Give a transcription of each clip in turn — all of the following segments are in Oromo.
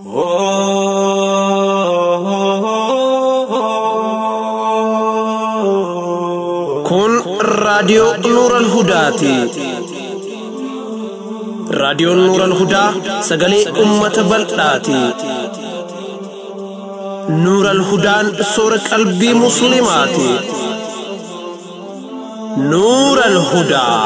Kun raadiyoo Nuural Hudaati. Raadiyoon Nuural Hudaa sagalee uummata bal'aati. Nuural Hudaan soora qalbii Musliimaati. Nuural Hudaa.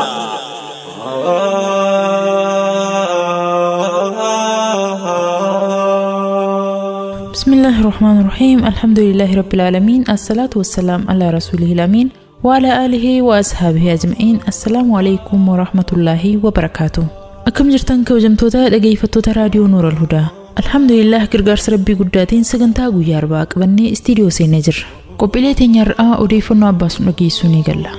بسم الله الرحمن الرحيم الحمد لله رب العالمين الصلاة والسلام على رسوله الأمين وعلى آله وأصحابه أجمعين السلام عليكم ورحمة الله وبركاته أكم جرتان كوجمتوتا dhaggeeffattoota raadiyoo Nuur al-Hudaa Alhamdulillah gargaarsa rabbii guddaatiin sagantaa guyyaa arbaa qabannee istiidiyoo seenee jirra. Qophiilee teenya har'aa odeeffannoo abbaasu dhageessuu ni galla.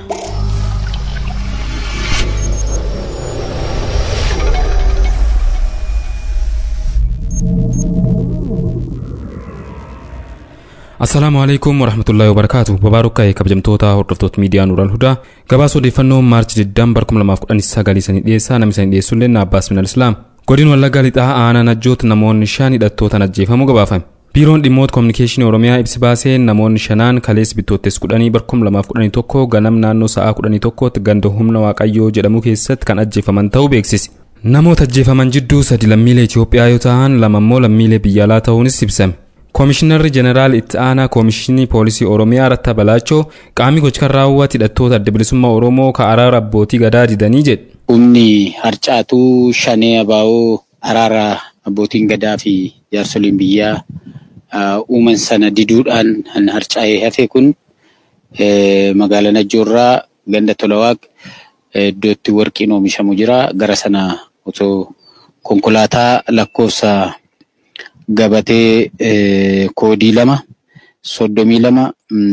Assalaamu alaikum warahmatullahi wabarakaatu babaarukka'e kabajamtoota hordoftoota miidiyaa Nuural Hudaa gabaasa odeeffannoo maarchi 20 bara 2019 sanii dhiyeessaa namni sanii dhiyeessullee na Abbaas Minal Islaam godin wallaggaa lixaa aanaa najjoot namoonni shan hidhattootaan ajjeefamuu gabaafame biiroon dhimmoota koominikeeshinii oromiyaa ibsi baasee namoonni shanaan kalees bittoottees kudhanii bara 2011 ganam naannoo sa'aa 11tti ganda humna waaqayyoo jedhamu keessatti kan ajjeefaman ta'uu beeksise namoota ajjeefaman jidduu sadi lammiilee Itoophiyaa yoo ta'an lama immoo lammiilee biyya alaa ta'uunis ibsame koomishinarri jeneraal itti aanaa koomishinii poolisii oromiyaa ratta balaachoo qaamni gocha raawwate hidhattoota adda bilisummaa oromoo ka araara abbootii gadaa didanii jedhe. Humni harcaatuu shanee abaa'oo araara abbootiin gadaa fi jaarsoliin biyyaa uuman sana diduudhaan kan harcaa'ee hafe kun magaalaa Najjoorraa ganda Tolawaaq iddootti warqiin oomishamu jira. Gara sana otoo konkolaataa lakkoofsa gabatee koodii lama soddomii lama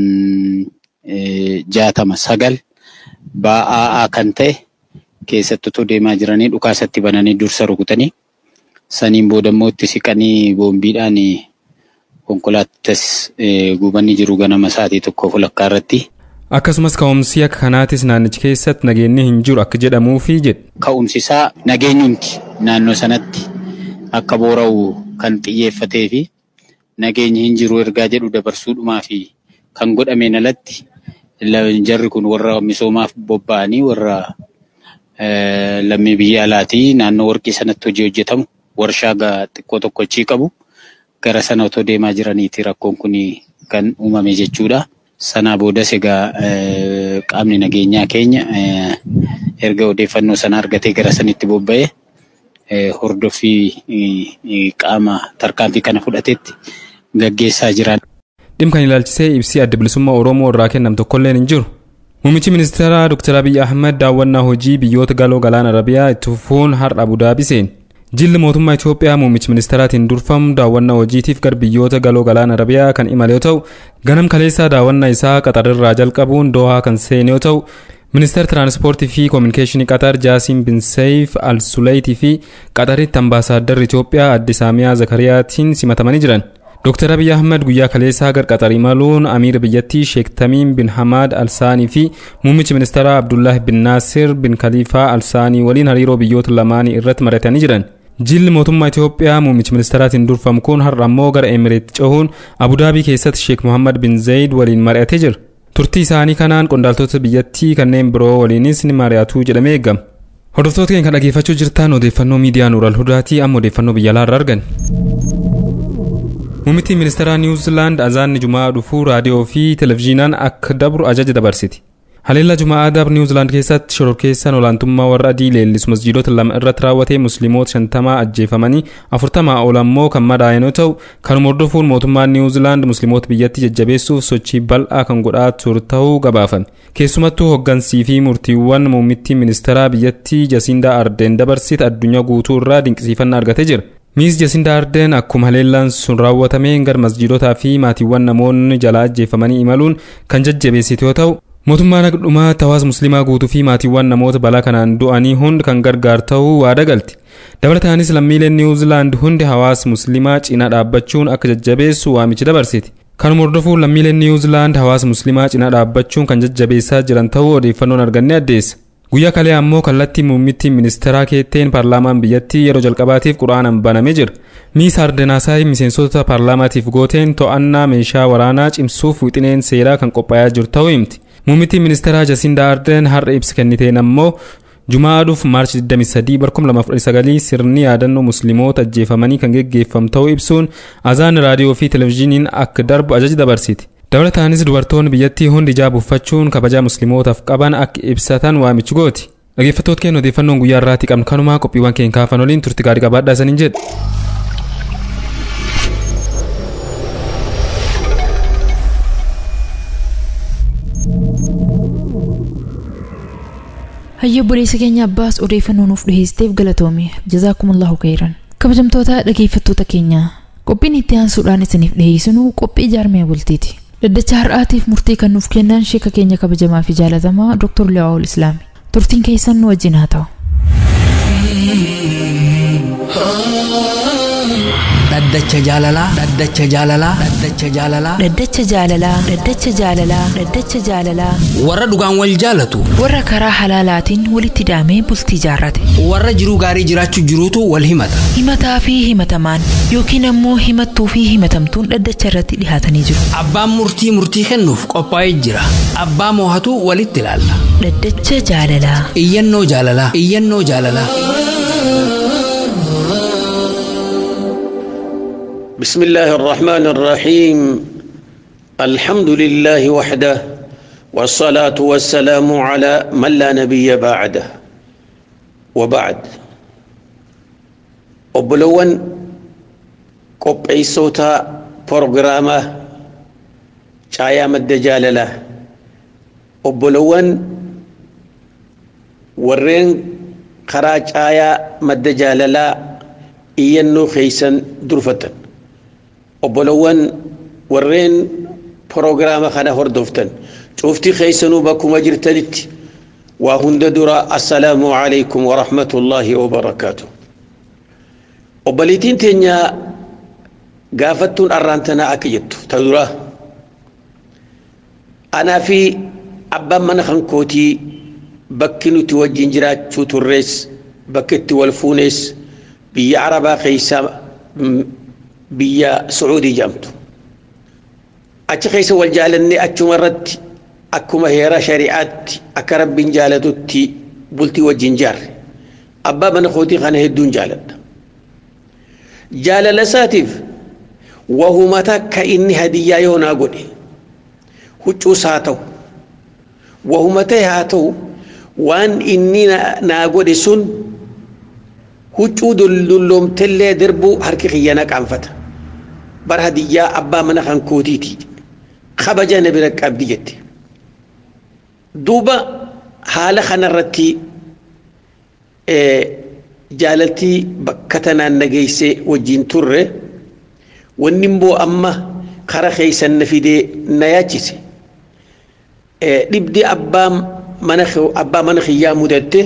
jaatama sagal ba'aa kan ta'e keessatti otoo deemaa jiranii dhukaasatti bananii dursa rukutanii saniin booda immoo itti siqanii boombiidhaan konkolaatas gubanii jiru ganama isaatii tokkoof walakkaa irratti. Akkasumas ka'umsi akka kanaatis naannichi keessatti nageenyi hin jiru akka jedhamuufi jedhe. Ka'umsi isaa nageenyumti naannoo sanatti akka boora'u kan xiyyeeffatee fi nageenyi hin jiru ergaa jedhu dabarsuudhumaa fi kan godhameen alatti jarri kun warra misoomaaf bobba'anii warra lammii biyya alaatii naannoo warqii sanatti hojii hojjetamu warshaa xiqqoo tokko achii qabu gara sana otoo deemaa jiraniiti rakkoon kun kan uumame jechuudha. Sanaa boodas egaa qaamni nageenyaa keenya erga odeeffannoo sana argatee gara sanitti bobba'ee hordoffii qaama tarkaanfii kana fudhatetti gaggeessaa jiran. Dhimma kan ilaalchisee ibsii adda bilisummaa Oromoo irraa kenname tokkolleen hin jiru. Muummichi ministeeraa Dr. Abiy Ahmed daawwannaa hojii biyyoota galoo galaana Arabiyaa itti fufuun har'a Abudaabii seene. Jilli mootummaa Itoophiyaa muummichi ministeeraatiin durfamu daawwannaa hojiitiif gara biyyoota galoo galaana Arabiyaa kan imale yoo ta'u, ganam kaleessaa daawwannaa isaa Qaxarirraa jalqabuun Doohaa kan seene yoo ta'u, ministeera tiraanspoortii fi koominikeeshinii qatar jaasiin bin seeyif al suleeyitii fi qaxaritti ambaasaaddarri itoophiyaa adde saamiyaa zakariyaatiin simatamanii jiran Dr. Abiy Ahmed guyyaa kaleessaa gara qaxar imaluun amiira biyyattii Sheek Tamiim bin Hamaad Alsaanii fi muummichi ministeeraa Abdullahi bin Naasir bin Khaliifaa Alsaanii waliin hariiroo biyyoota lamaanii irratti mari'atanii jiran. Jilli mootummaa Itoophiyaa muummichi ministeeraatiin durfamu kun har'a ammoo gara Emireet cehuun Abudaabii keessatti Sheek Muhammad bin Zayid waliin mari'atee jira. turtii isaanii kanaan qondaaltota biyyattii kanneen biroo waliinis ni mari'atu jedhamee eegama. Hordoftoota keenya kan dhaggeeffachuu jirtan odeeffannoo miidiyaa Nuural Hudaatii amma odeeffannoo biyya alaa irraa argan. Muummittiin ministeeraa Niwuziilaand azaanni Jumaa dhufuu raadiyoo fi televezyiinaan akka dabru ajaja dabarsiti. Haleellaa Jumaa dabr Niwuziilaand keessatti shororkeessaan olaantummaa warra adii leellisu masjiidota lama irratti raawwatee musliimoota shantamaa ajjeefamanii afurtamaa ol ammoo kan madaa'an yoo ta'u kanuma hordofuun mootummaan Niwuziilaand musliimoota biyyattii jajjabeessuuf sochii bal'aa kan godhaa ture ta'uu gabaafame. Keessumattuu hoggansii fi murtiiwwan muummittiin ministeeraa biyyattii Jasindaa Ardeen dabarsite addunyaa guutuu irraa dinqisiifannaa argatee jira. Miis Jasindaa Ardeen akkuma haleellaan sun raawwatameen gara masjiidotaa fi maatiiwwan namoonni jalaa ajjeefamanii imaluun kan jajjabeessite yoo ta'u mootummaan dhumaa hawaasa musliimaa guutuu fi maatiiwwan namoota balaa kanaan du'anii hundi kan gargaaru ta'uu waada galti. Dabalataanis lammiileen Niwuziilaand hundi hawaasa musliimaa cinaa dhaabbachuun akka jajjabeessu waamicha dabarsiti. Kanuma hordofuun lammiileen Niwuziilaand hawaasa musliimaa cinaa dhaabbachuun kan jajjabeessaa jiran ta'uu odeeffannoon arganne addeessa. guyyaa kalee ammoo kallattii muummittiin ministeeraa keetteen paarlaamaan biyyattii yeroo jalqabaatiif quraanaan banamee jira miisa ardenaasaay miseensota paarlaamaatiif gooteen to'annaa meeshaa waraanaa cimsuuf wixineen seeraa kan qophaa'aa jiru ta'uu himti muummittiin ministeeraa jasindaa arden har'a ibsa kenniteen ammoo jumaa aduuf maarchi 23 2019 sirni yaadannoo musliimoota ajjeefamanii kan geggeeffamu ta'uu ibsuun azaan raadiyoo fi televezyiiniin akka darbu ajaja dabarsiti dabalataanis dubartoonni biyyattii hundi hijaaba uffachuun kabajaa musliimootaaf qaban akka ibsatan waamichi gooti dhaggeeffattoota keenya odeeffannoon guyyaa irraatti qabnu kanumaa qophiiwwan keenya kaafan waliin turti gaarii qabaadhaa isaniin jedha. hayya obboleessa keenya abbaas odeeffannoo nuuf dhiheessiteef galatoome jazaakumullahu khayran kabajamtoota dhageeffattoota keenya qophiin itti aansuudhaan isiniif dhiheessinu qophii jaarmee bultiiti dhaddacha har'aatiif murtii kan nuuf kennan sheeka keenya kabajamaa fi jaalatamaa dr liwaa'ul islaami turtiin keessan nu wajjin haa ta'u dhaddacha jaalalaa dhaddacha jaalalaa dhaddacha jaalalaa dhaddacha jaalalaa dhaddacha jaalalaa dhaddacha jaalalaa warra dhugaan wal jaalatu warra karaa halaalaatiin walitti hidhamee bultii jaarrate warra jiruu gaarii jiraachuu jiruutu wal himata himataa fi himatamaan yookiin ammoo himattuu fi himatamtuun dhaddacha irratti dhihaatanii jiru abbaan murtii murtii kennuuf qophaa'ee jira abbaa moohatu walitti ilaalla dhaddacha jaalalaa iyyannoo jaalalaa iyyannoo jaalalaa بسم الله الرحمن الرحيم الحمد لله وحده والصلاة والسلام على من لا نبي بعده وبعد وبلون قبعي صوتا برغرامة شايا مد جاللة وبلون ورين خراج آيا مد جاللة إينو خيسن درفتن obbolowwan warreen proogiraama kana hordoftan cufti keessanuu bakkuma jirtanitti waa hunda dura assalaamu alaykum warahmatullaahi wabarakaatu obboliitiin teenya gaafattuun arraantanaa akka jettu ta dura anaa fi abbaan mana kan kootii bakki nuti wajjin jiraachuu turrees bakki itti wal fuunees biyya arabaa keessaa biyya sucuudii jedhamtu achi keessa wal jaalannee achuma irratti akkuma heera shari'aatti akka rabbiin jaalatutti bultii wajjin jaarre abbaa mana kootii kana hedduun jaaladha jaalala isaatiif wahumata ka inni hadiyyaa yoo naa godhe huccuus haa ta'u wahumata haa ta'u waan inni naa godhe sun huccuu dulloomtellee darbuu harki kiyya na qaanfata bar hadiyyaa abbaa mana kan kootiiti kabaja na bira qabdi jette duuba haala kanarratti jaalaltii bakka tanaan nageessee wajjin turre wanni immoo amma kara keeysan na fidee na yaachise dhibdi abbaa mana kiyyaa mudatte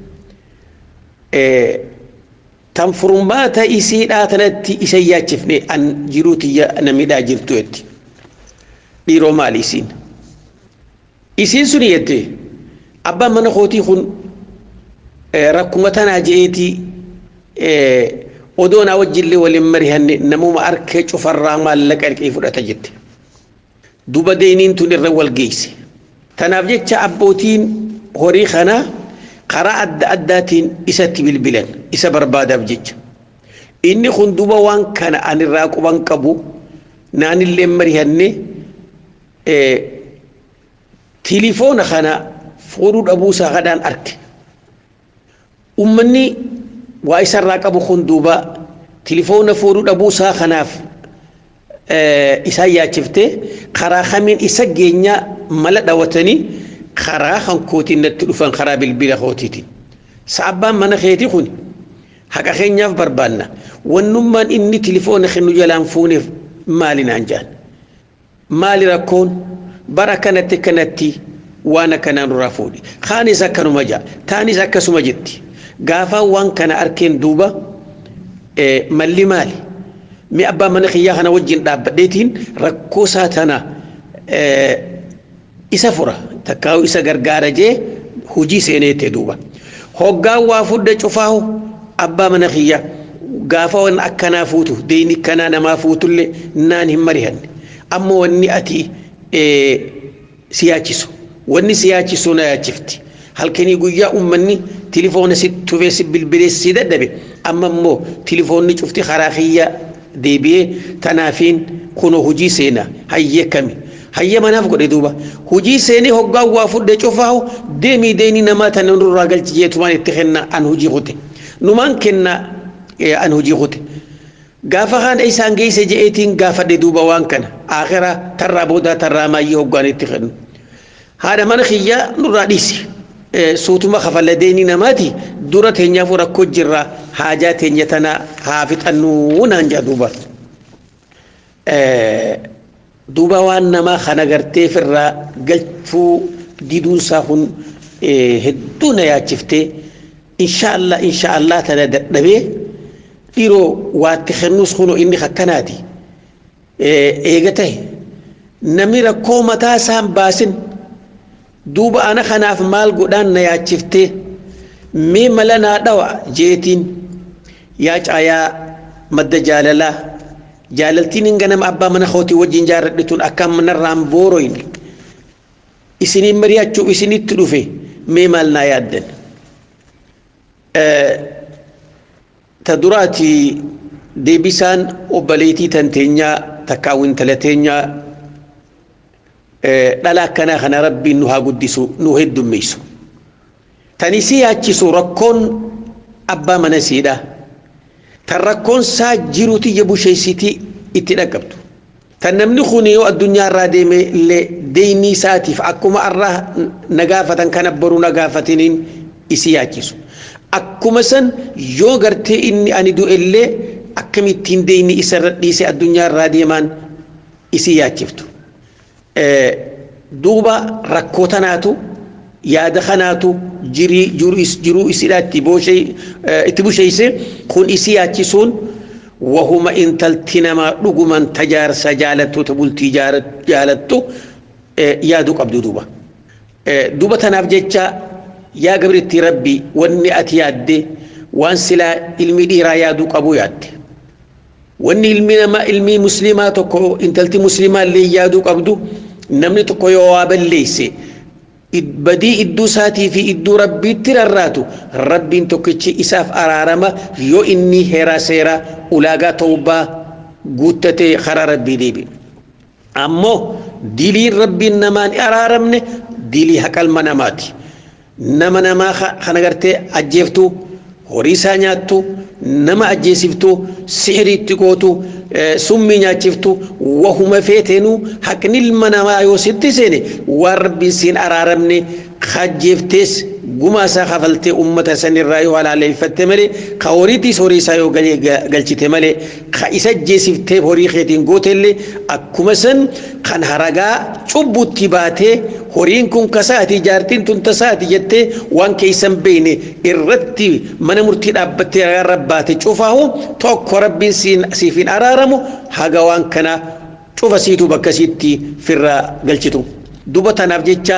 tan furmaata isiidhaa tanatti isa yaachifne an jiruu tiyya namidhaa jirtu jetti dhiiroo maali isiin isiin sun jette abbaan mana kootii kun rakkuma tanaa je'eeti odoo naa wajjillee waliin marihanne namuma arkee cufarraa maallaqa erqee fudhata jette duba deeniin tun irra wal geeyse tanaaf jecha abbootiin horii kanaa karaa adda addaatiin isatti bilbilan isa barbaadaaf jecha inni kun duba waan kana anirraa quban qabu naanillee marihanne tilifoona kana fuudhuu dhabuusaa kadhaan arge ummanni waa isarraa qabu kun duuba tilifoona fuudhuu dhabuusaa kanaaf isaan yaachifte karaa kamiin isa geenyaa mala dhawatanii karaa kan kootiin natti dhufan karaa bilbila kootiitiin sa'abbaan mana keeti kun haqa keenyaaf barbaanna wannummaan inni tilifoona kennu jalaan fuuneef maali naan jaan maali rakkoon bara kanatti kanatti waan akkanaa nurraa fuudhi kaanis akkanuma jaa taanis akkasuma jetti gaafaa waan kana arkeen duuba malli maali mi abbaa mana kiyyaa kana wajjin dhaabbadheetiin rakkoo isaa tana isa fura takkaawu isa gargaara jee hujii seeneette duuba hoggaan waa fudde cufaahu abbaa mana kiyya gaafa waan akkanaa fuutu deeyni kanaa namaa fuutullee naan hin marihanne amma wanni ati si yaachisu wanni si yaachisu na yaachifti halkanii guyyaa ummanni tilifoona si tufee si bilbilee si dadhabe amma immoo tilifoonni cufti karaa kiyya deebi'ee tanaafiin kunoo hujii seenaa hayyee kami hayya manaaf godhe duuba hujii seenee hoggaan waa fudhe cufaahu deemii deeni namaa tana nurraa galchi jeetumaan itti kenna an hujii kute numaan kenna an hujii kute gaafa kaan isaan geesse je'eetiin gaafadhe duuba waan kana akhiraa tarraa boodaa tarraa maayyii hoggaan itti kennu haadha mana kiyyaa nurraa dhiisi suutuma kafalla deenii namaati dura teenyaaf rakkoo jirra haajaa teenya tana haa fixannuu naan jedha duuba. duuba waan namaa kana gartee firraa galchuu diduunsaa kun hedduu na yaachiftee insha Allah insha Allah tana dadhabee dhiiroo waatti kennuus kunoo inni akkanaati eega ta'e namni rakkoo mataa isaan baasin duuba ana kanaaf maal godhaan na yaachiftee mee mala naa dhawa jeetiin yaa caayaa madda jaalalaa jaalaltiin hin ganama abbaa mana kootii wajjin jaaradhe tun akkaan manarraan booroyin isiniin mari'achuuf isinitti dhufe mee maal naa yaaddan ta duraati deebisaan obbaleetii tan teenyaa takkaawuu intala teenyaa dhala akkanaa kana rabbiin nu haa guddisu nu heddummeessu tan isii yaachisu rakkoon abbaa mana siidhaa tan rakkoon isaa jiruuti ija busheessitii itti dhaqqabdu tan namni kun yoo addunyaa irraa deeme illee deeynii isaatiif akkuma irraa nagaafatan kana baruu nagaafatiniin isi yaachisu akkuma san yoo gartee inni ani du'e illee akkamittiin deeyni isarra dhiise addunyaa irraa deemaan isi yaachiftu duuba rakkoo tanaatu yaada kanaatu jiruu isidhaa itti busheeyse kun isi yaachisuun wahuma intalti namaa dhuguman tajaarsa jaalattu ta bultii jaalattu yaaduu qabdu duuba duuba tanaaf jecha yaa gabritti rabbi wanni ati yaadde waan silaa ilmi dhiiraa yaaduu qabu yaadde wanni ilmi namaa ilmi muslimaa tokko intalti muslimaa illee yaaduu qabdu namni tokko yoo waa balleeyse badii idduu isaatii fi idduu rabbiitti rarraatu rabbiin tokkichi isaaf araarama yoo inni heeraa seeraa ulaagaa tawbaa guuttatee karaa rabbii deebi ammoo diliin rabbiin namaan araaramne dilii haqalma namaati nama namaa kana gartee ajjeeftu horii isaa nyaattu nama ajjeesiftu sihiriitti gootu summii nyaachiftu wahuma feeteenuu haqni ilma namaa yoo sitti seene waan rabbiin siin araaramne kajjeeftees gumaa isaa kafaltee ummata sanirraa yoo halaaleeffatte malee ka horiitiis horii isaa yoo galchite malee ka isa ajjeesiftee horii keetiin gootellee akkuma san kan haragaa cubbutti baatee horiin kun kasaati jaartiin tun tasaati jettee waan keeysan beeyne irratti mana murtii dhaabbattee ragaa rabbaate cufaahu tokko rabbiin siifin araaramu haga waan kana cufa siitu bakka siitti firraa galchitu duba tanaaf jecha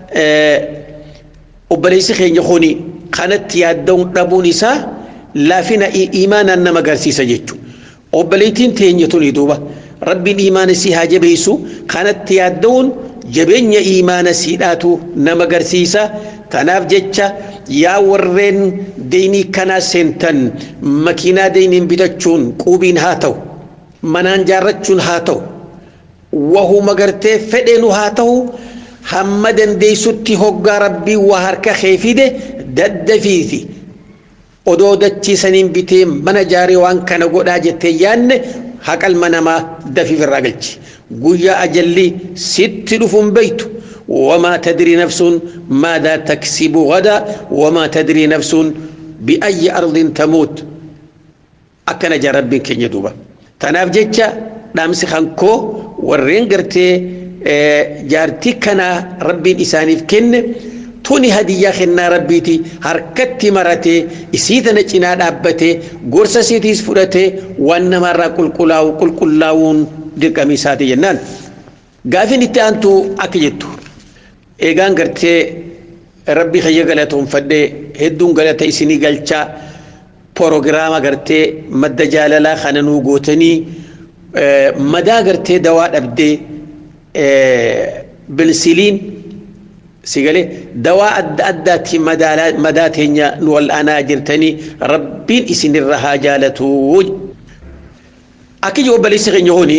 obboleessi keenya kuni kanatti yaadda'uun dhabuun isaa laafina imaanaan nama agarsiisa jechuudha. Obboleettiin teenya tuni duuba rabbiin imaana si haa jabeessu kanatti yaadda'uun jabeenya imaana siidhaatu nama agarsiisa. Kanaaf jecha yaa warreen deynii kanaa seentan makiinaa deyniin bitachuun quubiin haa ta'u manaan jaarrachuun haa ta'u wahuma gartee fedheenu haa ta'u. hamma dandeessutti hoggaa rabbii waa harka kee fide daddafiiti odoo dachiisaniin bitee mana jaaree waan kana godhaa jettee yaanne haqalma namaa dafiif irraa galchi guyyaa ajalli sitti dhufuun beeytu وما تدري نفس ماذا تكسب غدا وما تدري نفس بأي أرض تموت أكن جرب كن يدوبا تناف جيتشا نامسي خانكو ورين قرتي jaartii kana rabbiin isaaniif kenne tuni hadiyyaa kennaa rabbiiti harkatti maratee isii tana cinaa dhaabbatee gorsa isiitiis fudhatee waan namarraa qulqullaa'u qulqullaa'uun dirqamii isaati jennaan. Gaafin itti aantu akka jettu eegaan gartee rabbi kiyya galatoonfadhee hedduun galata isinii galchaa proogiraama gartee madda jaalalaa kana nuu gootanii madaa gartee dawaa dhabdee bilsiliin sigalee dawaa adda addaatti madaa teenya nu wal'aanaa jirtanii rabbiin isinirra haa jaalatu akka ijoo obboleessi keenya hooni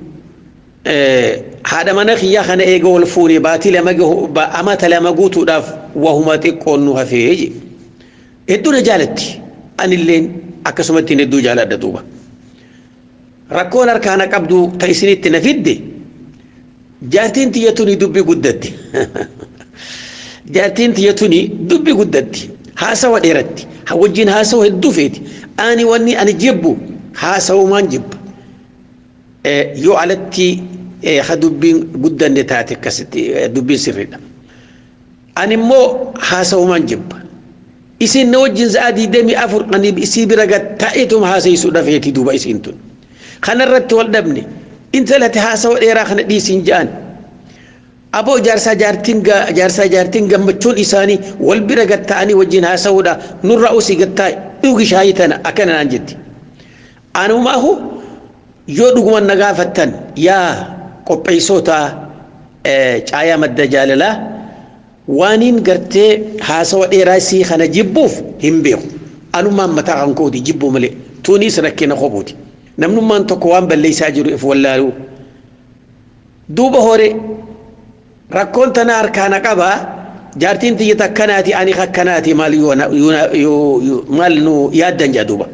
haadha mana kiyyaa kana eega wal fuune baatii lama amata lama guutuudhaaf wahuma xiqqoon nu hafee hedduu na jaalatti anilleen akkasumatti hedduu jaaladha duuba rakkoon harkaana qabdu ta isinitti na fidde jaartiin tiyya tuni dubbi guddatti jaartiin tiyya tuni dubbi guddatti haasawa dheeratti wajjin haasawa hedduu feeti ani wanni ani jibbu haasawumaan jibba yoo alatti ha dubbiin guddanne taate akkasitti dubbiin sirriidha ani immoo haasawumaan jibba isin na wajjin sa'a diidamii afur ani isii bira gatta'eetum haasayisuudha feeti duuba isiin tun kanarratti wal dhabne intalati haasawa dheeraa kana dhiisiin ja'an aboo jaarsaa jaartiin jaarsaa jaartiin gammachuun isaanii wal bira gatta'anii wajjin haasa'uudha nurra usii gattaa dhugi shaayii tana akkana naan jetti anumaahu yoo dhuguma na gaafattan yaa qopheessota caayaa madda jaalalaa waaniin gartee haasawa dheeraa isii kana jibbuuf hin beeku anumaan mataa kan kooti jibbuu malee tuuniis rakkina kophuuti namnummaan tokko waan balleessaa jiru if wallaaluu duuba hore rakkoon tana harkaana qabaa jaartiin tiyya takkanaati ani kakkanaati maal maal nu yaaddan jedha duuba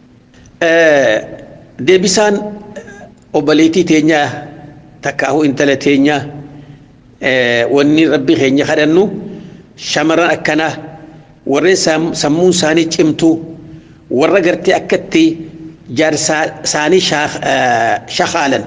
deebisaan obboleettii teenyaa takkaahu intala teenyaa wanni rabbi keenya kadhannu shamarran akkanaa warreen sammuun isaanii cimtuu warra gartee akkatti jaarsaa isaanii shakaalan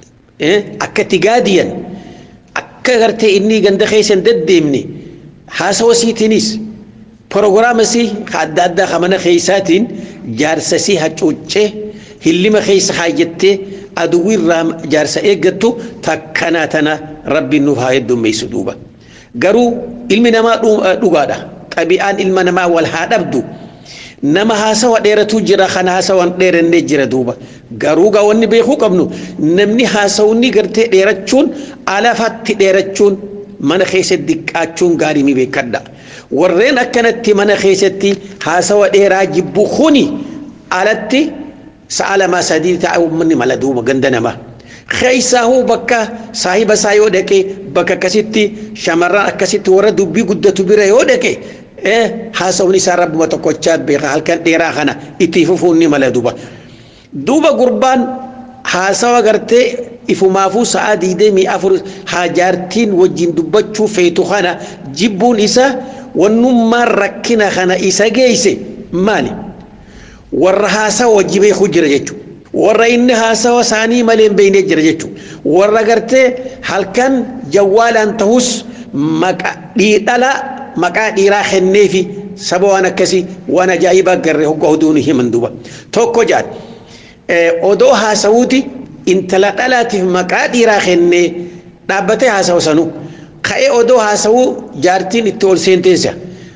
akkatti gaadiyan akka gartee inni ganda keessan deddeemne haasawa siitiinis proogiraamasii adda addaa kamana keessaatiin jaarsasii hacuuccee hillima keessa kaayyattee aduwwi irraa jaarsa eeggattu takkanaa tana rabbiin nuuf haa heddummeessu duuba garuu ilmi namaa dhugaadha xabi'aan ilma namaa wal haa dhabdu nama haasawa dheeratu jira kan haasawan dheerannee jira duuba garuu gaa wanni beekuu qabnu namni haasawni gartee dheerachuun alafatti dheerachuun mana keessatti diqqaachuun gaarii mi beekadha warreen akkanatti mana keessatti haasawa dheeraa jibbu kuni alatti sa'a lamaa sadii ta'a uummanni mala duuba ganda namaa. Keessaahuu bakka saahiba isaa yoo dhaqe bakka akkasitti shamarran akkasitti warra dubbii guddatu bira yoo dhaqe haasawni isaa rabbuma tokkochaa beeka halkan dheeraa kana itti fufuun ni mala duuba. Duuba gurbaan haasawa gartee ifumaafuu sa'a diidamii afur haajaartiin wajjin dubbachuu feetu kana jibbuun isa wannummaan rakkina kana isa geesse maali? warra haasawa wajji beekuu jira jechuudha. Warra inni haasawa isaanii malee hin beekne jira jechuudha. Warra gartee halkan jawwaalaan ta'us dhiidhala maqaa dhiiraa kenneefi saba waan akkasii waan ajaa'ibaa garree hoggaa oduun himan duuba. Tokko jaan odoo haasawuuti intala dhalaatiif maqaa dhiiraa kennee dhaabbatee haasawu sanuu ka'ee odoo haasawuu jaartiin itti ol seenteessa.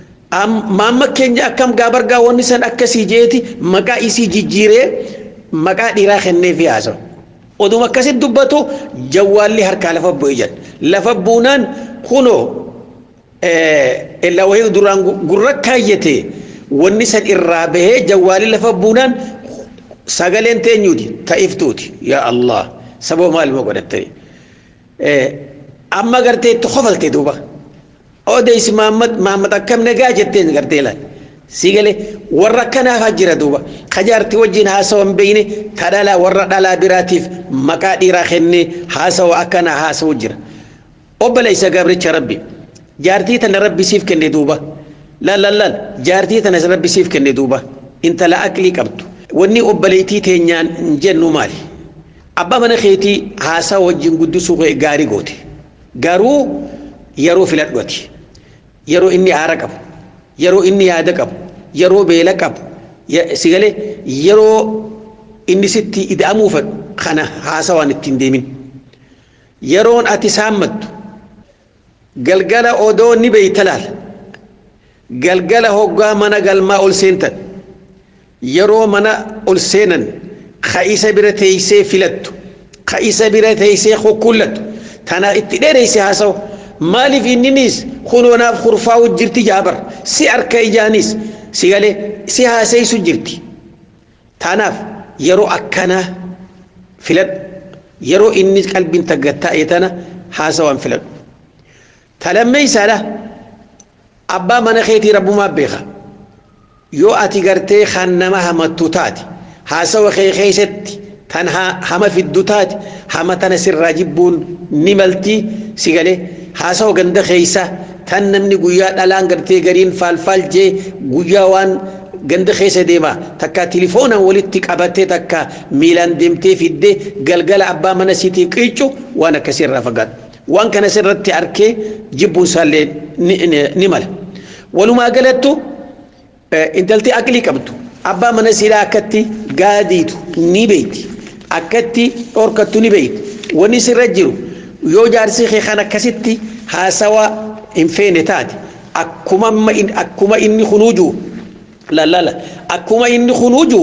maamma keenya akkam gaabargaa wanni san akkasii jeeti maqaa isii jijjiiree maqaa dhiiraa kenneefi haasawu. Oduma akkasitti dubbatu jawwaalli harkaa lafa bu'ee jedha. Lafa buunaan kunoo illaa wayii duraan gurra kaayyate wanni san irraa bahee jawwaalli lafa buunaan sagaleen teenyuuti ta'iftuuti yaa Allah sababa maalima godhattanii. Amma gartee itti qofalte duuba. Odeessi Mahammad akkam nagaa jetteen gartee laal. Sigalee warra akkanaafaa jira duuba. Kajaartii wajjin haasawa hin beekne ta dhalaa warra dhalaa biraatiif maqaa dhiiraa kennee haasawa akkanaa haasawu jira. Obboleessa gabricha rabbi. Jaartii tana rabbi siif kenne duuba. Laal laal laal jaartii tana rabbi siif kenne duuba. Intala aqlii qabdu. Wanni obboleettii teenyaan hin jennu maali? Abbaa mana keetii haasawa wajjin guddisuu gaarii goote. Garuu yeroo filadhuati. Yeroo inni aara qabu. yeroo inni yaada qabu yeroo beela qabu sigalee yeroo inni sitti ida'amuu fedhu kana haasawaan ittiin deemin yeroon ati saammattu galgala odoo ni beeyta laal galgala hoggaa mana galmaa ol seentan yeroo mana ol seenan ka isa bira teeysee filattu ka isa bira teeysee kukkullattu tana itti dheereyse haasawu maaliif inninis kunoonaaf kurfaa'u jirti jaabar si harka ijaanis si galee si haaseysu jirti tanaaf yeroo akkanaa filadhu yeroo inni qalbiin taggattaa'e tana haasawaan filadhu talammeeysaadha abbaa mana keetii rabbumaa beeka yoo ati gartee kan nama hamattu taate haasawa kee keeysatti tan hama fiddu taate hama tana sirraa jibbuun ni maltii si galee haasawa ganda keeysa tan namni guyyaa dhalaan gartee gariin faalfaal jee guyyaa waan ganda keessa deema takka tilifoonaan walitti qabattee takka miilaan deemtee fiddee galgala abbaa mana siitiif qiiccu waan akkasirraa fagaatu waan kana sirratti arkee jibbuun isaallee ni mala walumaa galattu intalti aqlii qabdu abbaa mana siidhaa akkatti gaadiitu ni beeyti akkatti dhorkattu ni beeyti wanni sirra jiru yoo jaarsi kee kan akkasitti haasawa hin feene taate akkuma inni kunuujuu lallala akkuma inni kunuuju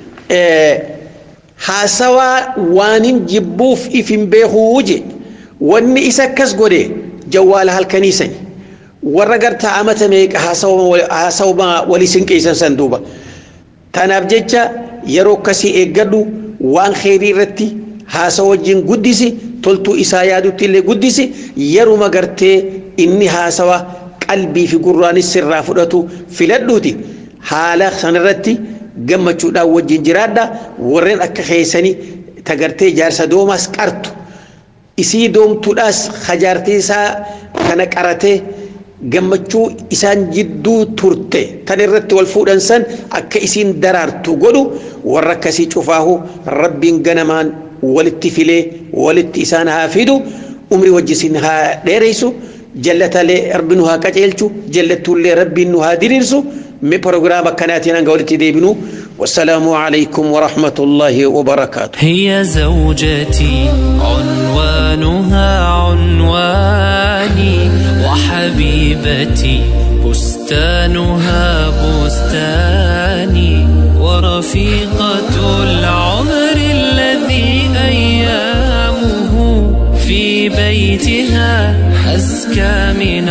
haasawaa waanin jibbuuf if hin beekuu je wanni isa akkas godhe jawwaala halkaniisani warra gartaa amata meeqa haasawuma walii sinqeessan san duuba tanaaf jecha yeroo akkasii eeggadhu waan kheyrii irratti haasawa wajjin guddisi toltuu isaa yaadutti illee guddisi yeruma gartee inni haasawa qalbii fi gurraanis sirraa fudhatu filadhuuti. haala sanarratti gammachuudhaan wajjin jiraadha warreen akka keessanii tagartee jaarsa doomaas qartu isii doomtuudhaas hajaartii isaa kana qaratee gammachuu isaan jidduu turte tan irratti wal fuudhan san akka isiin daraartu godhu warra akkasii cufaahu rabbiin ganamaan walitti filee walitti isaan haa fidu umrii wajjisin haa dheereysu jallatalee rabbi nu haa qaceelchu jallattuullee rabbiin nu haa diriirsu من بروجرام كانت أنا قلت ديبنو والسلام عليكم ورحمة الله وبركاته هي زوجتي عنوانها عنواني وحبيبتي بستانها بستاني ورفيقة العمر الذي أيامه في بيتها أزكى من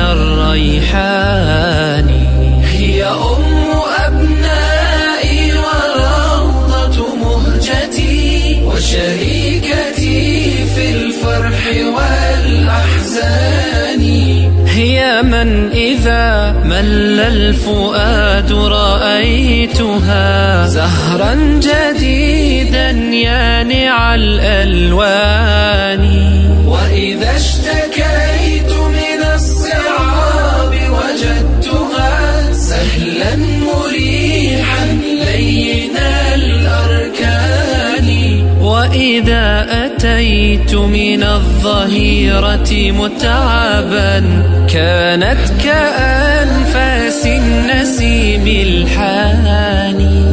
الريحان هي أم أبنائي وروضة مهجتي وشريكتي في الفرح والأحزان هي من إذا مل الفؤاد رأيتها زهرا جديدا يانع الألوان وإذا اشتكيت من الصعاب وجدتها سهلا مريحا لين الأركان وإذا أتيت من الظهيرة متعبا كانت كأنفاس النسيم الحاني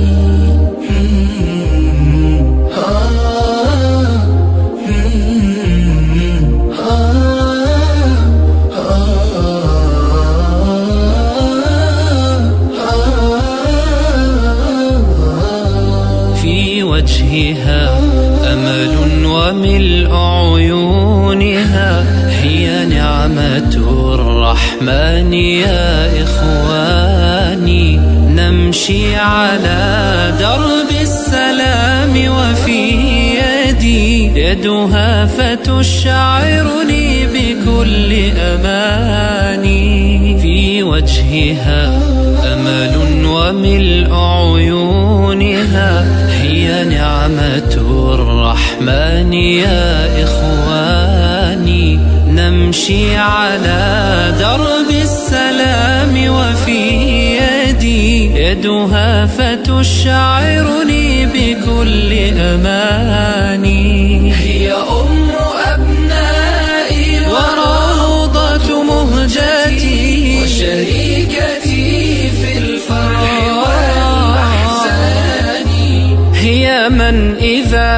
في وجهها أمل وملء عيونها هي نعمة الرحمن يا إخواني نمشي على درب السلام وفي يدي يدها فتشعرني بكل أماني في وجهها أمل وملء عيونها هي نعمة الرحمن يا إخواني نمشي على درب السلام وفي يدي يدها فتشعرني بكل أماني هي أم أبنائي وروضة مهجتي وشريكتي في الفرح والأحزان هي من إذا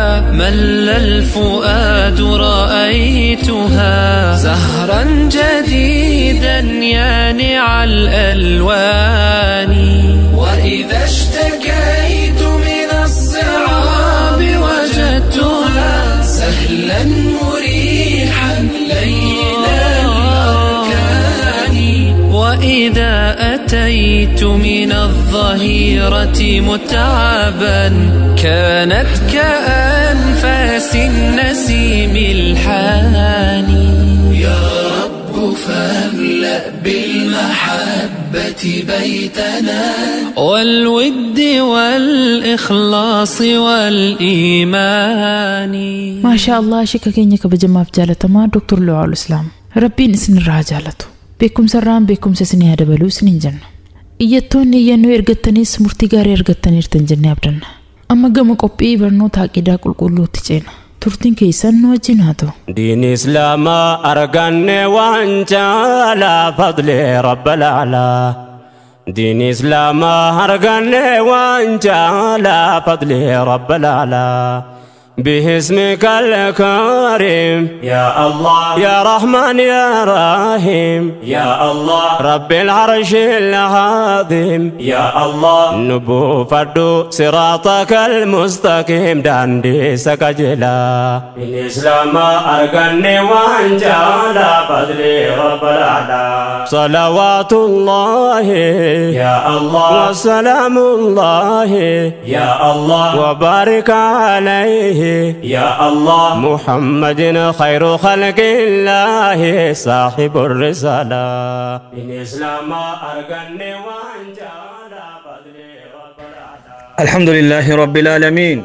مل الفؤاد رأيتها زهرا جديدا يانع الألوان وإذا اشتكيت من الصعاب وجدتها سهلا مريحا لين الأركان وإذا أتيت من الظهيرة متعبا كانت كأنفاس النسيم الحاني يا رب فاملأ بالمحبة بيتنا والود والإخلاص والإيمان maashaa allah shika keenya kabajamaaf jaalatamaa doktor lu'aal islaam rabbiin isinirraa haa jaalatu beekumsarraan beekumsa isinii haa dabaluu isiniin jenna iyyattoonni iyyannoo ergattanis murtii gaarii argattaniirtan jennee abdanna amma gama qophii barnoota aqidaa qulqulluutti ceena turtiin keessan nu wajjin haa ta'u دين إسلام أرقن وانجالا فضل رب الأعلى دين إسلام أرقن وانجالا فضل رب الأعلى باسمك الكريم يا الله يا رحمن يا رحيم يا الله رب العرش العظيم يا الله نبو فردو صراطك المستقيم داندي سكجلا الإسلام أرقني وانجالا فضلي رب الأعلى صلوات الله يا الله وسلام الله يا الله وبارك عليه يا الله محمد خير خلق الله صاحب الرسالة الإسلام أرقني وانجالا فضلي رب الأعلى الحمد لله رب العالمين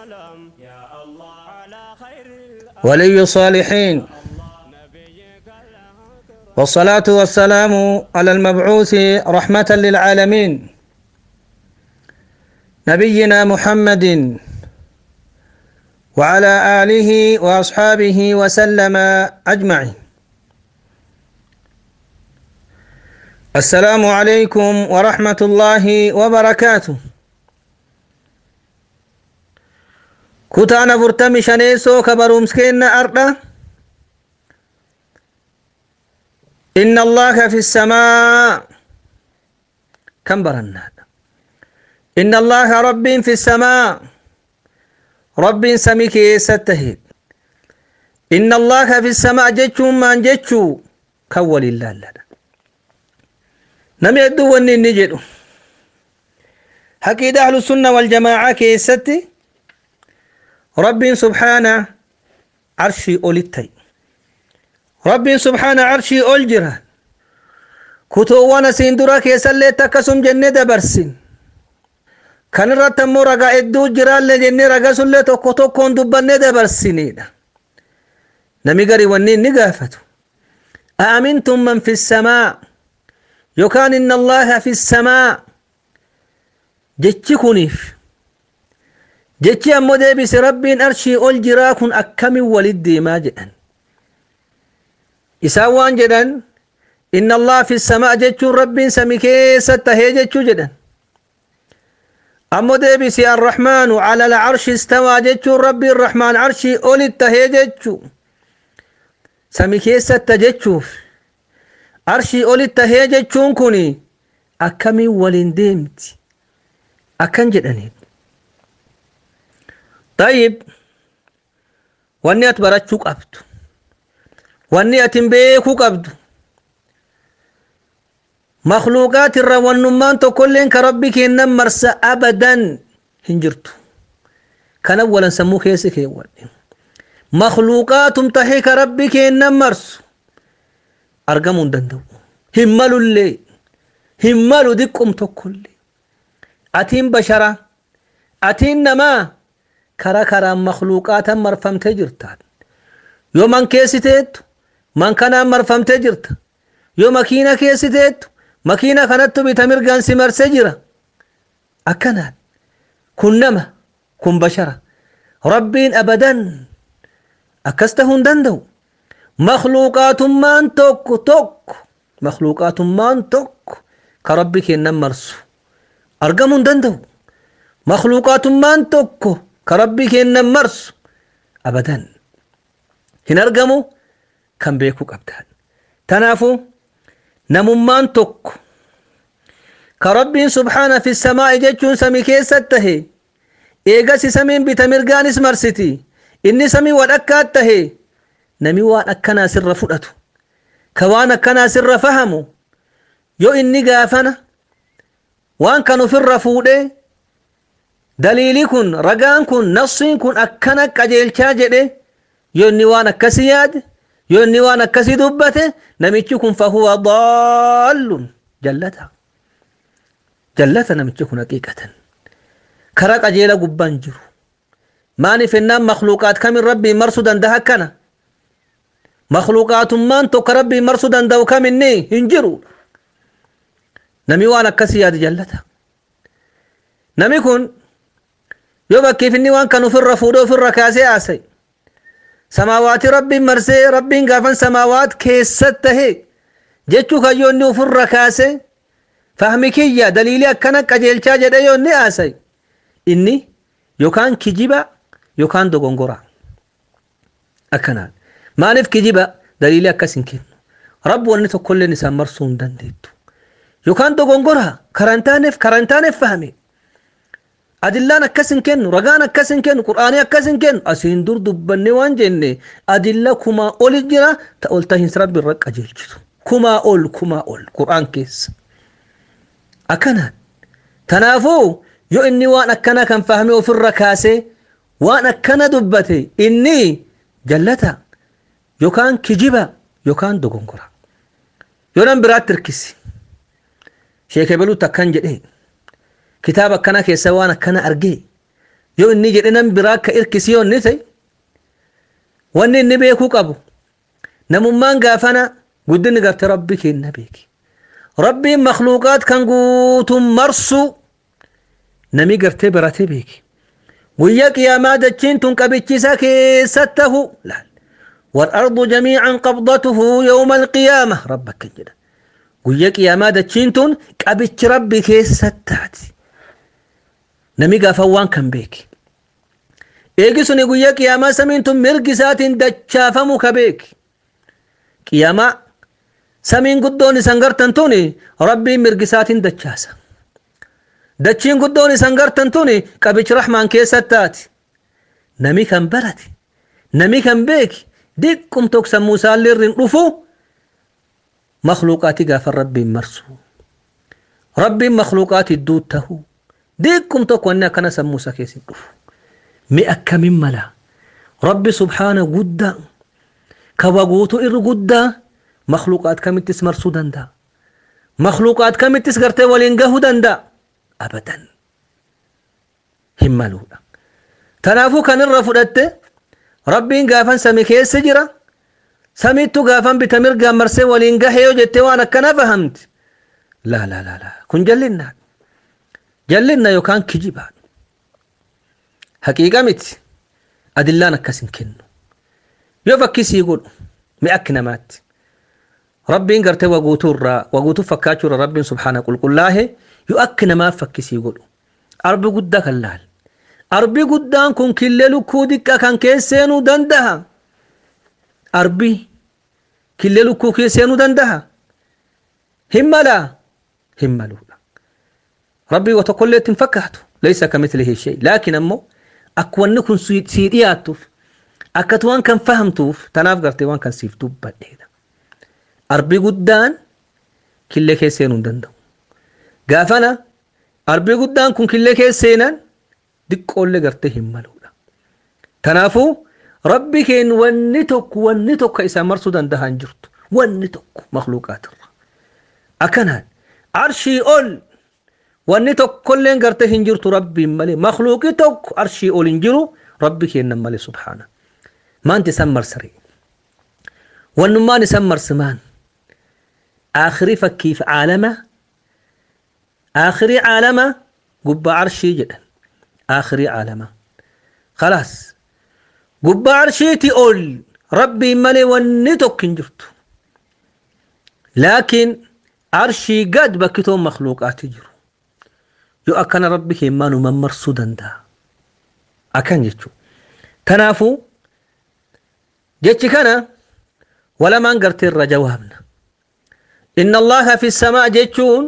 ولي الصالحين والصلاة والسلام على المبعوث رحمة للعالمين نبينا محمد وعلى آله وأصحابه وسلم أجمعين السلام عليكم ورحمة الله وبركاته كتانا برتمي شنيسو كبرومسكين أردا إن الله في السماء كم برنا إن الله رب في السماء رب سميك ستهيد إن الله في السماء جتشو ما جتشو كول الله لنا نم يدو وني نجدو حكيد أهل السنة والجماعة كيستي رب سبحانه عرشي أولتي رب سبحانه عرشي أولجرا كتوانا سيندورا كيسالي تكسم جنة دبرسين kan irratti ammoo ragaa hedduu jiraallee jennee ragaa sullee tokko tokkoon dubbannee dabarsinidha nami gari wanni inni gaafatu أأمنتم من في السماء يكان إن الله في السماء جتشي كونيف جتشي أمو ديبس ربين أرشي أول جراكن أكمي ولدي ما جدن إساوان جدن إن الله في السماء جتشو ربين سميكي ستهي جتشو جدن أمو ديبسي الرحمن على العرش استوى جتشو ربي الرحمن عرشي أولي التهي جتشو سمي كيسة تجتشوف عرشي أولي التهي جتشون كوني أكمي ولين ديمتي أكن جدني طيب واني أتبرتشو قبض واني أتنبيكو قبض مخلوقات الروانمان تكلين كربك إنما مرسى أبدا هنجرتو كان أولا سمو كيسك يوال مخلوقات تحيك ربك إنما مرسو أرقمون دندو همالو اللي همالو دقم تكل أتين بشرة أتين نما كرا كرا مخلوقات مرفم تجرتان يوم من كيستيت من كان مرفم تجرت يوم مكينة كيستيت makiina kanattu bita mirgaan si marsee jira akkanaan kun nama kun bashara rabbiin abadan akkas tahuu hin danda'u makluuqaatummaan tokko tokko makluuqaatummaan tokko ka rabbi kennan marsu argamuu hin danda'u makluuqaatummaan tokko ka rabbi kennan marsu abadan hin argamu kan beekuu qabdan tanaafu namummaan tokko ka rabbiin subhaana fi samaa'i jechuun samii keessat tahe eegasi samiin bita mirgaanis marsiti inni samii wadhakkaat tahe nami waan akkanaa sirra fudhatu ka waan akkanaa sirra fahamu yoo inni gaafana waan kan ofirra fuudhee daliilii kun ragaan kun nafsiin kun akkana qajeelchaa jedhe yoo inni waan akkasii yaade yoo inni waan akkasii dubbate namichi kun fahuwa daallun jallata jallata namichi kun haqiiqatan kara qajeela gubbaan jiru maaniif ennaan makluuqaat kamin rabbiin marsuu danda'a akkana makluuqaatummaan tokko rabbiin marsuu danda'u kaminni hin jiru nami waan akkasii yaade jallata nami kun yoo bakkiif inni waan kan ofirra fuudhee ofirra kaasee haasa'e samaawaati rabbiin marsee rabbiin gaafan samaawaat keessat tahe jechuu kan yoo inni ofirra kaasee fahmi kiyya daliilii akkana qajeelchaa jedhe yoo inni haasa'e inni yookaan kijiba yookaan dogongora akkanaan maaliif kijiba daliilii akkas hin kennu rabbi wanni tokkolleen isaan marsuu hin dandeettu yookaan dogongora karantaaneef karantaaneef fahame adillaan akkas hin kennu ragaan akkas hin kennu qur'aanii akkas hin kennu asiin dur dubbanne waan jenne adilla kumaa oli jira ta ol tahiinsa rabbi irra qajeelchitu kumaa ol kumaa ol qur'aan keessa akkanaan tanaafuu yoo inni waan akkana kan fahame ofirra kaasee waan akkana dubbate inni jallata yookaan kijiba yookaan dogongora yoo nan biraatti hirkisi sheekebeluutti akkan jedhee kitaaba akkana keessa waan akkana argee yoo inni jedhe nan biraa akka hirkisi yoo inni ta'e wanni inni beekuu qabu namummaan gaafana guddinni garte rabbi kenna beeki rabbiin makluuqaat kan guutuun marsu nami gartee baratee beeki guyyaa qiyaamaa dachiin tun qabichisa keessat tahu laal والأرض جميعا قبضته يوم القيامة ربك كجدا guyyaa qiyaamaa dachiin tun qabichi rabbi keessa taati nami gaafa waan kan beeki eegi suni guyyaa qiyaamaa samiin tun mirgi isaatiin dachaafamu ka beeki qiyaamaa samiin guddoon isan gartan tuni rabbiin mirgi isaatiin dachaasa dachiin guddoon isan gartan tuni qabichi rahmaan keessa taati nami kan barate nami kan beeki diqqum tokko sammuu isaallee irriin dhufu مخلوقاتي غافر ربي مرسو ربي مخلوقاتي دود تهو ديكم توك وانا كان سموسا كيسي مئة كمين ملا ربي سبحانه قد كواغوتو إر قد مخلوقات كم تسمر سودان دا مخلوقات كم تسغرتي ولينغهو دا أبدا هم ملولا تنافو كان الرفضت ربي غافن سمي كيس جرا samiittu gaafan bita mirgaan marsee waliin gahe yoo jette waan akkana fahamti laa laa laa laa kun jallinna jallinna yookaan kijibaa haqiiqa miti adillaan akkas hin kennu yoo fakkisii godhu mi akki namaatti rabbiin gartee waguutuu irraa waguutuu fakkaachuu irraa rabbiin subhaana qulqullaahe yoo akki namaaf fakkisii godhu arbi guddaa kan laal arbi guddaan kun killee lukkuu diqqa kan keesseenuu danda'a arbi killee lukkuu keesseenuu danda'a hin malaa hin maluudha rabbii wa tokkollee ittiin fakkaatu laysa kamithlihi shay laakiin ammoo akka wanni kun sii dhiyaattuuf akkatu waan kan fahamtuuf tanaaf gartee waan kan siif dubbadheedha arbii guddaan killee keesseenuu hin danda'u gaafana arbii guddaan kun killee keesseenan diqqoollee gartee hin maluudha tanaafuu rabbi keen wanni tokko wanni tokko isa marsuu danda'a hin jirtu wanni tokko makluuqaatirra akkanaan arshii ol wanni tokkolleen gartee hin jirtu rabbiin malee makluuqi tokko arshii ol hin jiru rabbi keennan malee subhaana maanti isan marsare wannummaan isan marsimaan aakhirii fakkiif caalama aakhirii caalama gubbaa arshii jedhan aakhirii caalama khalaas gubbaa arshiiti ol rabbiin malee wanni tokko hin jirtu laakiin arshii gad bakkitoon makluuqaati jiru yoo akkana rabbi keemmaa nu mammarsuu danda'a akkan jechuun tanaafuu jechi kana walamaan gartee irra jawaabna inna allaha fi samaa jechuun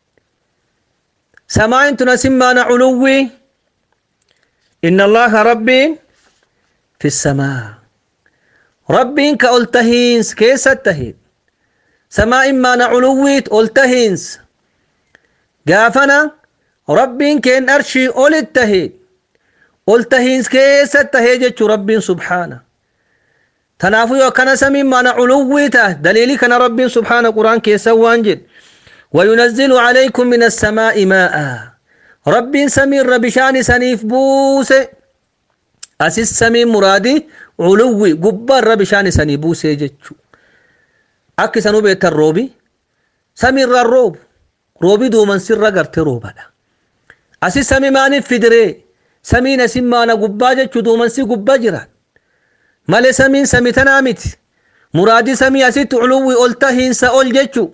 سماء تنسمان علوي إن الله ربي في السماء ربي كألتهينس كيس التهين سماء ما نعلويت ألتهينس قافنا ربي كين أرشي أول التهين ألتهينس كيس التهيجة ربي سبحانه تنافو يوكنا سمي ما نعلويته دليلي كان ربي سبحانه قرآن كيس وانجد وينزل عليكم من السماء ماء رب سمير بشان سنيف بوس أسيس سمي مرادي علوي قبار بشان سني بوس جتشو أكي سنو بيت الروبي سمير الروب روبي دو من سر قرت روبا أسيس سمي ماني فدري سمي نسيم مانا قبا جتشو دو من سي قبا جران مالي سمين سمي تنامت مرادي سمي أسيت علوي قلتهين سأول جتشو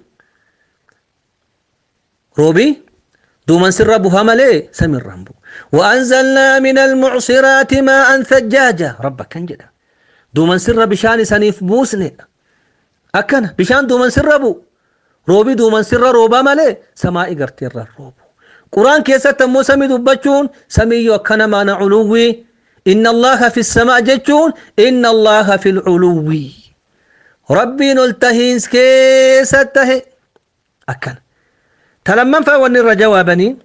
روبي دومن سر بها ملي سمير رامبو وأنزلنا من المعصرات ماء ثجاجا ربك كان جدا دومن سر بشان سنيف بوسني أكنا بشان دومن سر بو روبي دومن سر روبا ملي سماء قرتير الروب قرآن كيسة تمو سمي دبچون سمي يوكنا ما علوي إن الله في السماء جتون إن الله في العلوي ربي نلتهينس كيسة تهي أكنا تلمن فأولي الرجوابني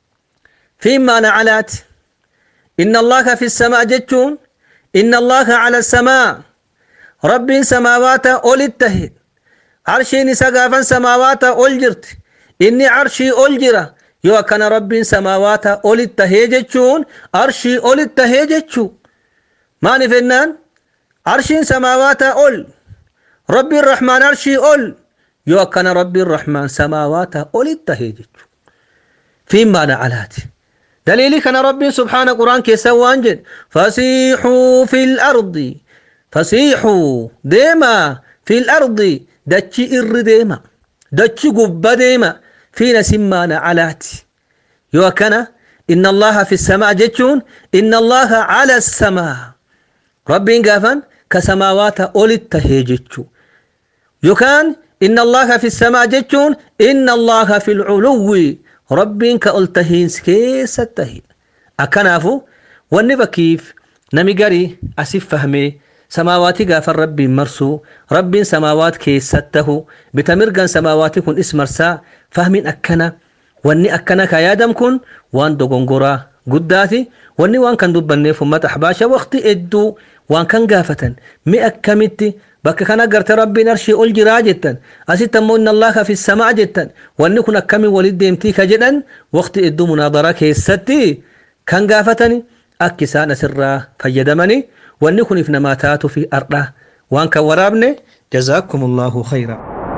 فيما نعلات إن الله في السماء جتون إن الله على السماء رب سماوات أول التهد عرشي نسقافا سماوات أول جرت إني عرشي أول جرة يو كان رب سماوات أول التهد جتون عرشي أول التهد جتون ما نفنان عرشي سماوات أول رب الرحمن عرشي أول yoo akkana rabbiin rahmaan samaawaata olitti tahee jechu fiimaa nacalaati daliilii kana rabbiin subhaana quraan keessa waan jedhe fasiixuu fil ardi fasiixuu deemaa fil ardi dachi irri deema dachi gubba deema fiina simmaa nacalaati yoo akkana inna allaha fi samaa jechuun inna allaha cala samaa rabbiin gaafan ka samaawaata olitti tahee jechu yookaan إن الله في السماء جتون إن الله في العلو رب كألتهين كيس التهين أكنافو والنبا كيف نمي قري أسف فهمي سماواتي غافر ربي مرسو رب سماوات كيسته بتمرقن سماواتي كن اسم مرسا فهمين أكنا واني أكنا كيادم كن وان دوغنغورا قداتي واني وان كان دبني فمت أحباشا وقتي إدو وان كان غافة مي أكمتي bakka kana garte rabbiin arshii ol jiraa jettan asitti ammoo inna allaha fi samaa jettan wanni kun akkami walit deemtii ka jedhan waqti idduu munaadaraa keessatti kan gaafatani akka isaan asirraa fayyadamani wanni kuniif namaa taatu fi ardha waan kan waraabne jazaakum allahu khayra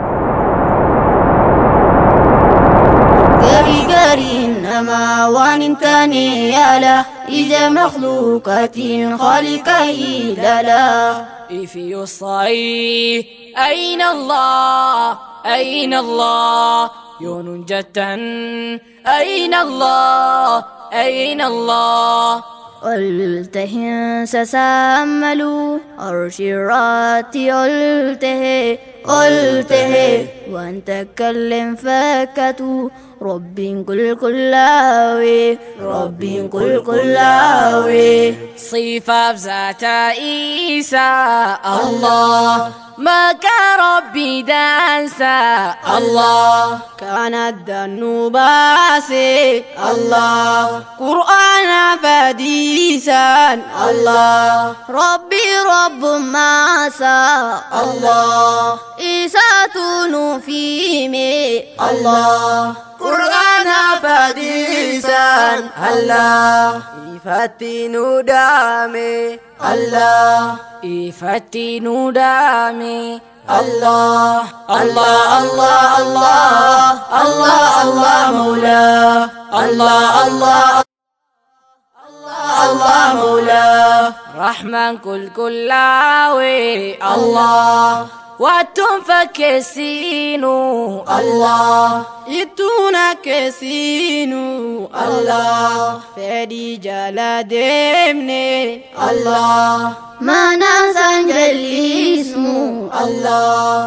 gari gari nama waan hin taane yaala ija makhluuqaatiin khaliqa ilaala If you say أين الله أين الله يون جتا أين الله أين الله قلته سسامل أرشرات قلته قلته وأن تكلم فكتو رب كل كلاوي رب كل كلاوي صفة ذات عيسى الله ما كان ربي دانسا الله كانت الذنوب باسي الله قرآن فديسا الله ربي رب ماسا الله إساتون في مي الله قرآن فديسا الله إفتنوا دامي الله إفتنوا دامي الله الله الله الله الله الله مولاه الله الله الله مولاه رحمن كل كلاوي الله واتم فكسينو الله يتونا كسينو الله فدي جلا دمني الله ما ننسى جلي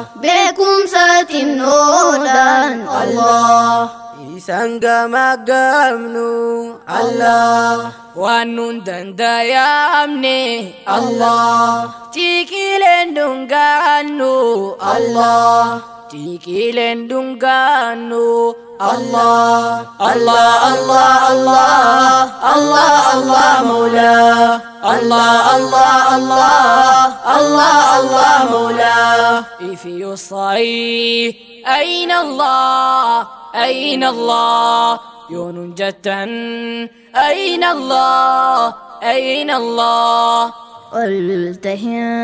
beekumsaatiin oodaan Allah Isaan gamaggamnu Allah waan nun dandayamne Allah tiiqileen dhungaannu Allah tiiqileen dhungaannu Allah Allah Allah Allah Allah Allah Mawla Allah Allah Allah Allah Allah Mawla if you say أين الله أين الله يون جتا أين الله أين الله قلته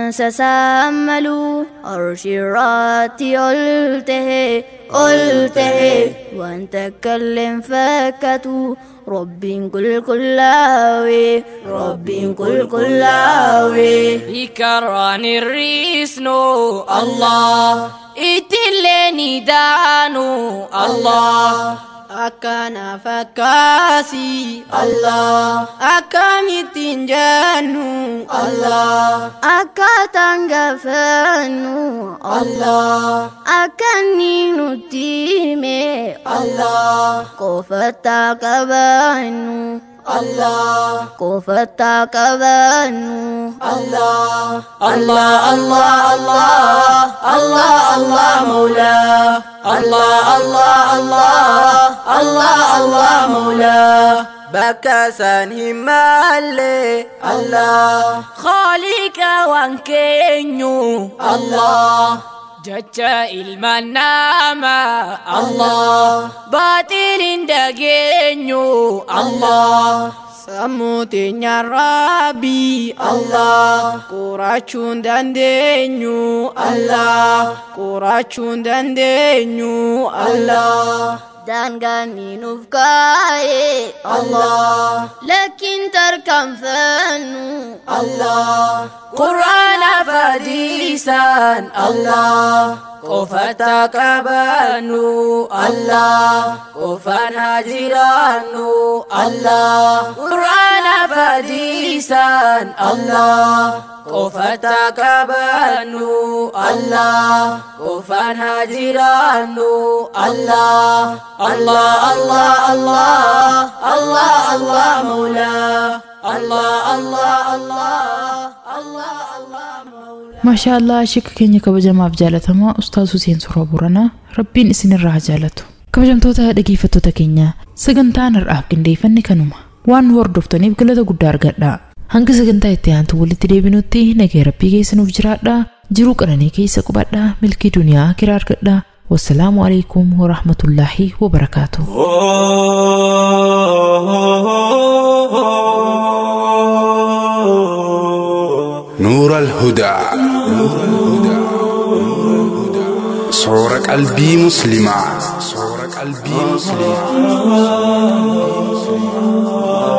سسامل عرش الرات قلته قلته وان تكلم فكتو رب كل كلاوي رب كل كلاوي بكران الريسنو الله إتلني دانو الله Akkana fakkaasi Allah Akkamittiin jennu Allah Akkaataan gaafannu Allah Akkanni nutti hime Allah Qofataa qabannu Allah Qofataa qabannu Allah Allah Allah Allah Allah Allah Mawla Allah Allah Allah Allah Allah Mawla Bakka san himalle Allah خالق وانكينيو Allah جتا المنامة Allah باطل دقينيو Allah Sammuutinya Rabbi Allah Qurachuun dandeenyu Allah Qurachuun dandeenyu Allah Daangaan nuuf kaa'e Allah Lakkiin tarkaanfannu Allah قرآن فديسان Allah قفتا كبانو Allah قفان هاجرانو Allah قرآن فديسان Allah قفتا كبانو Allah قفان هاجرانو Allah Allah Allah Allah Allah Allah Mawla Allah Allah Allah Allah Allah Mawla maashaa allah shika keenya kabajamaaf jaalatamaa ustaaz Huseen Suuraa Booranaa rabbiin isinirraa haa jaalatu kabajamtoota dhageeffattoota keenya sagantaan har'aaf qindeeffanne kanuma waan nu hordoftaniif galata guddaa argadha hanga sagantaa itti aantu walitti deebinutti nagaya rabbii keessanuuf jiraadha jiruu qananii keessa qubadha milkii duniyaa kiraa argadha wassalaamu alaikum warahmatullaahi wabarakaatu نور الهدى صور قلبي مسلمة صور قلبي مسلمة